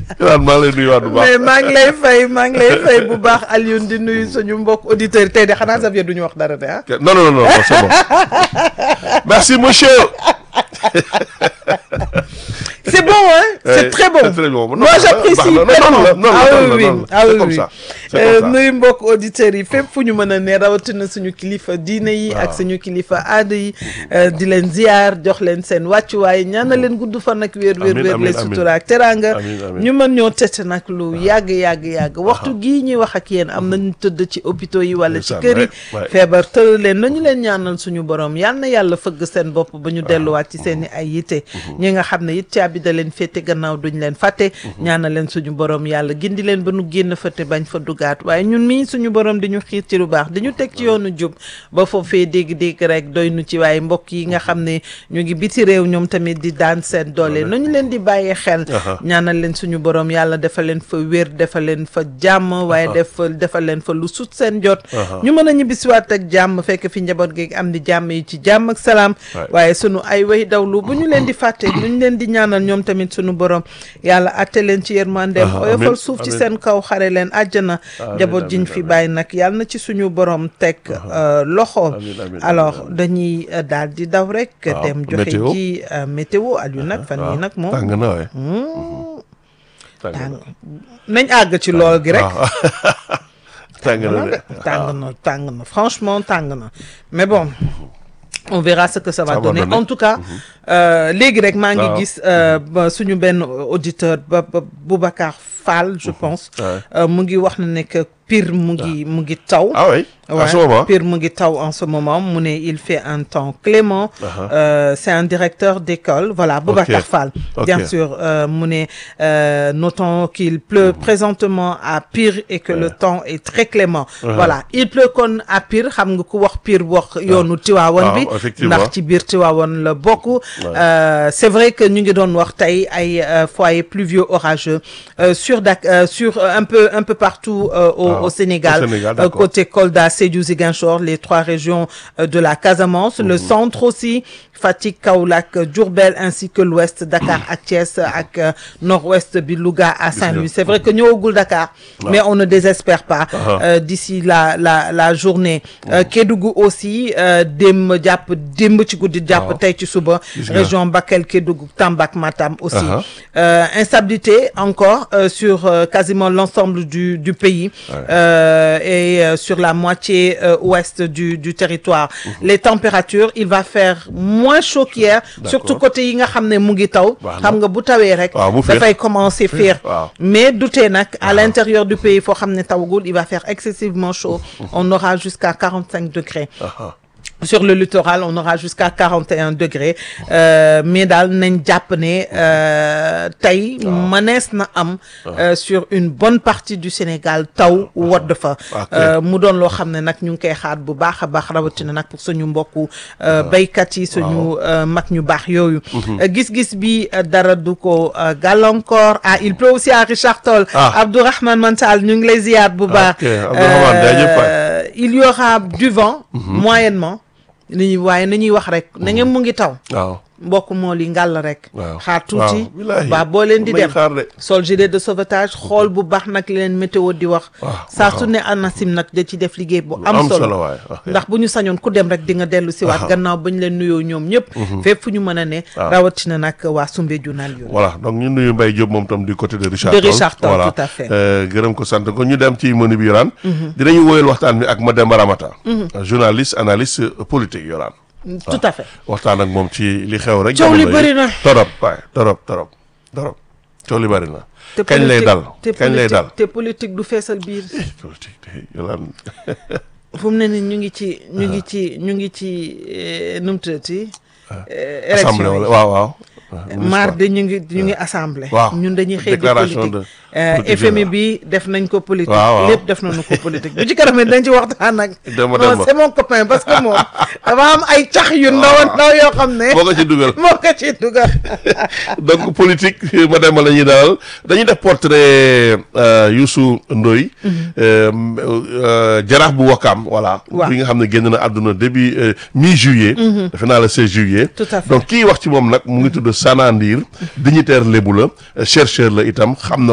Yolande maa ngi lay nuyuwaat bu baax. mais maa ngi lay fay maa ngi lay fay bu baax Alioune di nuyu suñu mbokk auditeurs yi tey de xanaa Xavier du ñu wax dara de ah. non non non non c'est bon merci monsieur. C'est bon, hein C'est Eh, très bon. c'est très bon. Non, Moi, baax na, j'apprécie baax na. tellement. Non, non, non, ah non, oui, non, oui. non, ah c'est oui, comme oui. ça. C'est Euh, comme ça. nuyu mbokk auditeurs yi fépp fu ñu mën a ne rawatina suñu kilifa diine yi ak suñu kilifa aada yi euh, di leen ziar jox leen seen wàccuwaay ñaanal leen gudd fan ak wér wér Amiin, wér amiin, les amiin. sutura ak teraanga Amiin, amiin. ñu mën ñoo tëtt nag lu yàgg yàgg yàgg waxtu gii ñuy wax ak yéen am nañu tëdd ci hôpitaux yi wala ci Ndeysaan, kër yi ouais, ouais. feebar tëral leen nañu leen ñaanal suñu borom yal na yàlla fëgg seen bopp ba ñu delluwaat ci seen i ay yitte ñi nga xam ne it caabi da leen féete gannaaw duñ leen fàtte ñaanal leen suñu borom yàlla gindi leen ba nu génn fa te bañ fa dugaat waaye ñun mii suñu borom di ñu xiir ci lu baax di ñu teg ci yoonu jub ba foofee dégg-dégg rek doy nu ci waaye mbokk yi nga xam ne ñu ngi biti réew ñoom tamit di daan seen doole nañu leen di bàyyee xel ñaanal leen suñu borom yàlla defal leen fa wér defal leen fa jàmm waaye def defal leen fa lu sut seen jot ñu mën a ñibbisiwaat ak jàmm fekk fi njaboot gi am di jàmm yi ci jàmm ak salaam Ouais. waaye sunu ay way dawlu bu ñu leen di fàtte bu ñu leen di ñaanal ñoom tamit sunu borom yàlla atte leen ci yërmandeem Ah, oyofal amiin, suuf ci amiin. seen kaw xare leen àjjana Amiin, njaboot jiñ amiin, fi amiin. bàyyi nag yàlla na ci suñu borom teg euh, loxo Amiin, amiin, alors amiin, amiin. dañuy euh, daal di daw rek Waaw, dem joxe météo. ji euh, météo Aliou nag fan yi nag moom tàng na waay. tàng tàng na. nañ àgg ci lool gi rek waaw. tàng na Voilà de. de. tàng na tàng na franchement tàng na mais bon on verra ce que ça va Ça va donner donner. en tout cas euh, léegi rek maa ngi Waaw. gis euh, ba suñu benn auditeur ba ba Boubacar Fall je pense Ouais. euh, mu ngi wax na ne que Pire mu ngi mu ngi taw ah oui. à Ouais, ce moment. Pire mu ngi taw en ce moment mu ne il fait un temps clément Uh-huh. Euh, c'est un directeur d'école voilà Boubacar Fall Ok. bien sûr euh, mu ne euh, notons qu'il pleut présentement à Pire et que le temps est très clément voilà il pleut kon à Pire xam nga ku wax Pire wax yoonu Tiwaawan bi waaw, effectivement. ndax ci biir Tiwaawan la bokk Euh, c'est vrai que ñu ngi doon wax tey ay euh, foyers pluvieux orageux euh, sur Dak euh, sur euh, un peu un peu partout euh, au, Ah, au Sénégal, au Sénégal, Euh, d'accord. côté Kolda, Sédhiou, Ziguinchor, les trois régions euh, de la Casamance, le centre aussi, Fatick, Kaolack, Diourbel ainsi que l'ouest, Dakar ak Thiès ak euh, nord-ouest bi Louga à Saint-Louis. C'est vrai que ñëwagul Dakar, mais on ne désespère pas euh, d'ici la la la journée. Euh, Kédougou aussi euh, démb jàpp démb ci guddi jàpp Waaw. tey ci suba Gis nga. région Bakel, Kédougou, Tamba ak Matam aussi. Uh-huh. Euh, instabilité encore euh, sur euh, quasiment l'ensemble du du pays euh, et euh, sur la moitié euh, ouest du du territoire. Les températures, il va faire moins chaud qu'hier, surtout côté yi nga xam ne mu ngi taw. Baax na. xam nga bu tawee rek. Waaw, mu féex. dafay commencer féex. waaw. Mais doutez nag à l'intérieur du pays foo xam ne tawagul, il va faire excessivement chaud. On aura jusqu'à 45 degrés. Ah, Sur le littoral, on aura jusqu'à 41 degrés euh, mais daal nañ jàpp ne euh, tey mënees na am euh, sur une bonne partie du Sénégal taw wodd fa Ok. euh, mu doon loo xam ne nag ñu ngi koy xaar bu baax a baax rawatina nag pour suñu mbokku euh, béykat yi suñu euh, mag ñu baax yooyu Euh, gis-gis bi euh, dara du ko euh, gàllankoor ah il pleut aussi à Richard Toll Ah. Abdourahmane Mansal ñu ngi lay ziyaar bu baax Ok, Abdourahmane, jaajëf waay. Euh, il y aura du vent moyennement ni ñuy waaye na ñuy wax rek na ngeen mu ngi taw waaw. mbokk moo li ngàll rek waaw xaar tuuti waaw, billaahi. ba boo leen di May dem xaar de. sol gilet de sauvetage xool bu baax nag li leen météo di wax waaw, saa su ne ANACIM nag da ci def liggéey bu am am solo solo waay, ok. ndax bu ñu sañoon ku dem rek di nga dellu si waat gannaaw ba ñu leen nuyoo ñoom ñëpp fépp fu ñu mën a ne rawatina nag waa Soumbédioune yooyu voilà donc ñu nuyu Mbaye Diop moom tam du côté de Richard De Toll. Richard Toll, voilà tout à fait. Euh, gërëm ko sant ko ñu dem ci menu bi Yoraan dinañu woyal waxtaan bi ak Mademba Ramata journaliste analyste euh, politique Yoraan tout à fait waxtaan ak moom ci li xew rek Coow li jamono yi. bëri na. torop waay torop torop torop coow li bëri na te kañ lay politique- dal te kañ lay politique- dal te politique du feesal biir politique de Yoraan fu mu ne ni ñu ngi ci ñu ngi ci ñu ngi ci eh, nu mu tuddati eh, assemblée élection wala yi waaw waaw mardi ñu ngi ñu ngi assemblée Waaw. ñun dañuy xëy di Déclaration politique de Euh, politique FMI générale. bi def nañ ko politique Waaw, waaw. lépp def nañu ko politique bu ci kanam dañ ci waxtaan nag Demba non Demba. c'est mon copain parce que moom dafa am ay cax yu ndaw ndaw yoo xam ne moo ko ci dugal moo ko ci dugal donc politique Mademba la ñuy dalal dañuy def portrait euh, Youssou Ndoye euh, euh, jaraaf bu Wakaam voilà Waaw. bi nga xam ne génn na àdduna début euh, mi juillet defe naa le 16 juillet Tout à fait. donc kii wax ci moom nag mu ngi tudd Sana Ndir dignitaire lébu la euh, chercheur la itam xam na